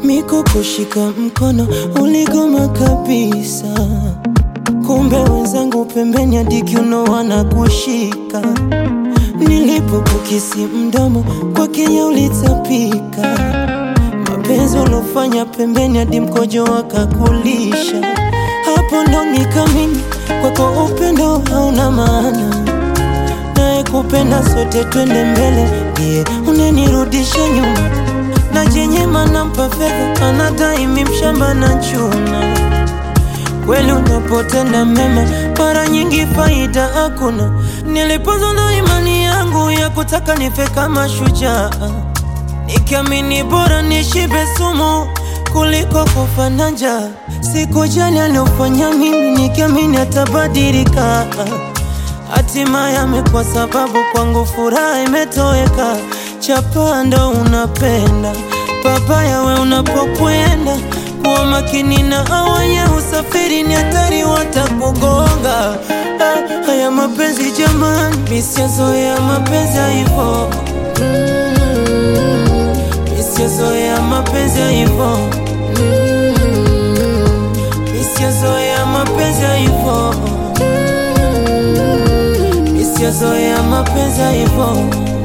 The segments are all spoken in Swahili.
miko kushika mkono uligoma kabisa, kumbe wenzangu pembeni hadi kiuno wanakushika. Nilipokukisi mdomo kwa Kenya ulitapika, mapenzi ulofanya pembeni hadi mkojo wakakulisha. Hapo ndo nikamini kwako upendo hauna maana, naye kupenda sote twende mbele, ndiye unenirudisha nyuma na jenyema nampa fedha anadai mi mshamba na chuna. Kweli unapotenda mema mara nyingi faida hakuna. Nilipozwa na imani yangu ya kutaka nife kama shujaa, nikiamini bora nishibe sumu kuliko kufa na njaa. Sikujali aliofanya mimi, nikiamini atabadilika. Hatimaye amekuwa sababu kwangu furaha imetoweka. Chapa ndo unapenda babaya, we unapokwenda kuwa makini na awaye usafiri ni hatari, watakugonga. Ah, haya mapenzi jamani, misiazoea mapenzi ya hivo, misiazoea mapenzi ya hivo, misiazoea mapenzi ya hivo, misiazoea mapenzi ya hivo.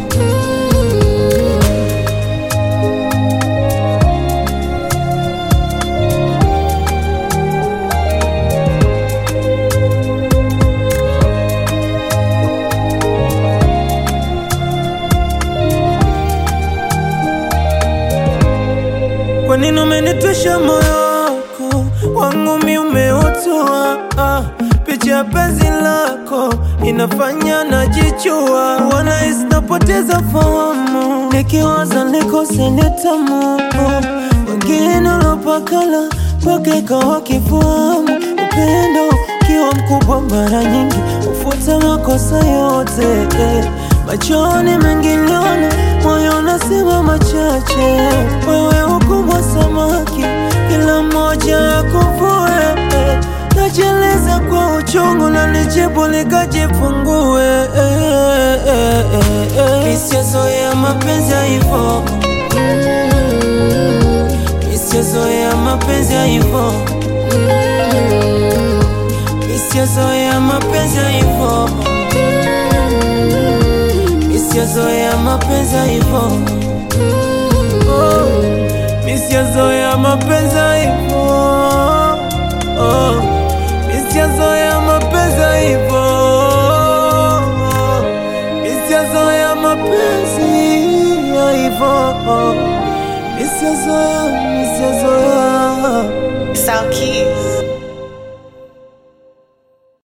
Kwa nini umenitwisha moyo wako wangu mi umeutoa? Ah, picha ya penzi lako inafanya najichua, wanahisi napoteza fahamu, nikiwaza nikose nitamu. Wengine ulopakala kwake kawa kifahamu, upendo ukiwa mkubwa mara nyingi ufuta makosa yote eh. Machoni mengi liona, moyo unasema machache. Wewe ukubwa samaki, kila mmoja akuvue. Najeleza kwa uchungu na nijibu likajifungue. Misiazoea mapenzi ya hivo, misiazoea mapenzi ya hivo, misiazoea mapenzi ya hivo Misiazoea mapenzi ya hivo, oh, misiazoea mapenzi ya hivo, oh, misiazoea mapenzi ya hivo, misiazoea mapenzi ya hivo, misiazoea, misiazoea Sound Keys.